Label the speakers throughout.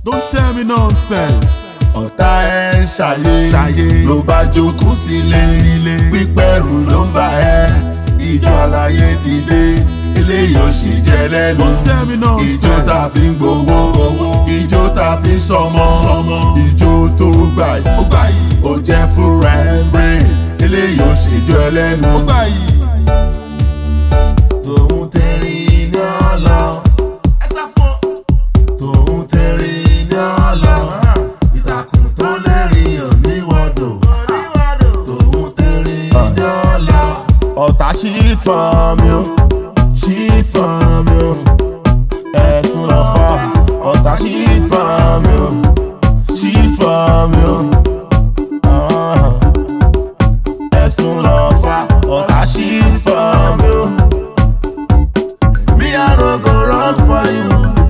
Speaker 1: Don't tell me nonsense.
Speaker 2: ọ̀tá ẹ̀ ń ṣàyè
Speaker 1: Ṣàyè.
Speaker 2: ló bá jókòó sílé
Speaker 1: Sílé.
Speaker 2: pípẹ́rù ló ń bá ẹ ìjọ àlàyé ti dé eléyìí ò sì jẹ lẹ́nu
Speaker 1: Don't tell me
Speaker 2: ìjọ tá a
Speaker 1: nonsense.
Speaker 2: fi ń gbowó ìjọ tá a fi ń sọmọ ìjọ tó gbà yìí ó jẹ́ fúnra ẹ̀ brain eléyìí ò sì jọ ẹ lẹ́nu.
Speaker 1: Ó gbà yìí.
Speaker 2: tòun tẹ̀rí ní ọ̀lọ́
Speaker 1: Ẹ sá fún.
Speaker 2: tòun tẹ̀rí ní ọ̀lọ́ ìtàkùn tó lẹ́rìn òníwọ̀dọ̀ tòun tẹ̀rí ní ọ̀lọ́. ọ̀tá shit for me o shit for me o ẹ̀sùn lọ fà ọ̀tá shit for me o shit for me o Ah. ẹ̀sùn lọ fà ọ̀tá shit for me o. Me I no go run for you.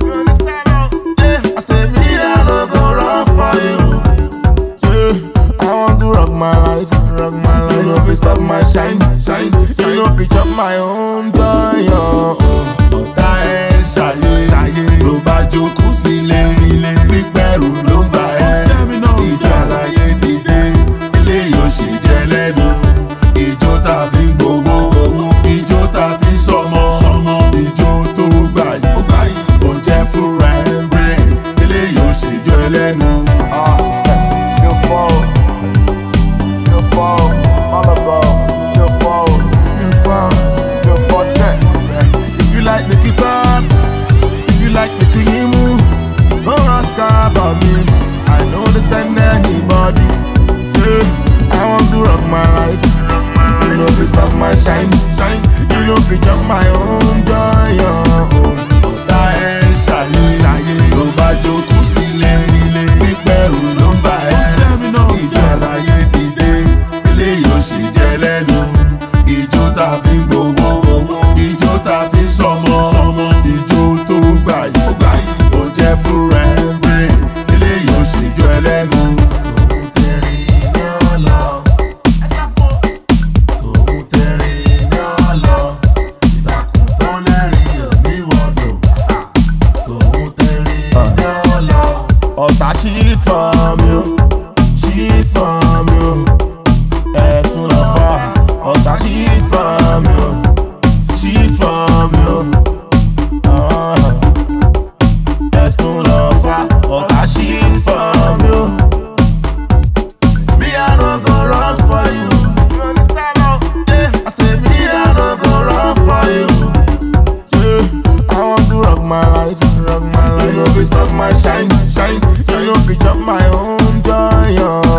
Speaker 2: I say me I no go run for you. Yeah, I want to rock my life, rock my life. You know fi stop my shine, shine. You know fi chop my own joy. Oh. Ọ̀tá ẹ̀ ṣàyè, ṣàyè. Ló bá jókòó sílé, sílé. Pípẹ́rù ló ń bá ẹ.
Speaker 1: Tell me nonsense.
Speaker 2: Ìjà àlàyé ti dé, eléyìí ò sì jẹ lẹ́nu. Ìjó tá a fi ń gbowó, ìjó tá a fi ń sọmọ. Ìjó tó gbà yìí, ó jẹ́ fúnra ẹ̀ ń brain. Eléyìí ò sì jọ ẹ lẹ́nu.
Speaker 3: You fall, you fall, all of them, you fall,
Speaker 2: You fall.
Speaker 3: you fall set.
Speaker 2: If you like make it talk, if you like make you move, don't ask about me. I know this and anybody. Yeah, I want to rock my life. You know if stop my shine, shine. You know if chop my own joy. Oh. Ọ̀tá ẹ̀ ń ṣàyè, ṣàyè. Ló bá jókòó sílé, sílé. Pípẹ́rù ló ń bá ẹ.
Speaker 1: Don't tell me
Speaker 2: Ìjọ
Speaker 1: nonsense.
Speaker 2: àlàyé ti dé, eléyìí ò sì jẹ lẹ́nu. Ìjó tá a fi ń gbowó, ìjó tá a fi ń sọmọ. Ìjó tó gbà yìí, ó jẹ́ fúnra ẹ̀ ń brain. Eléyìí ò sì jọ ẹ lẹ́nu. Tòun tẹ̀rí ní ọ̀lọ́.
Speaker 1: Ẹ sá fún.
Speaker 2: Tòun tẹ̀rí ní ọ̀lọ́. Ìtàkùn tó lẹ́rìn òníwọ̀dọ̀. Tòun tẹ̀rí ní ọ̀lọ́. Ọ̀tá shit for me o, shit for me o. Ẹ̀sùn lọ fà, ọ̀tá shit for me o, shit for me o. Ah. Ẹ̀sùn lọ fà, ọ̀tá shit for me o. Me I no go run for you. I say me I no go run for you. Yeah, I want to rock my life, rock my life. You know fi stop my shine, shine. You know fi chop my own joy. Oh.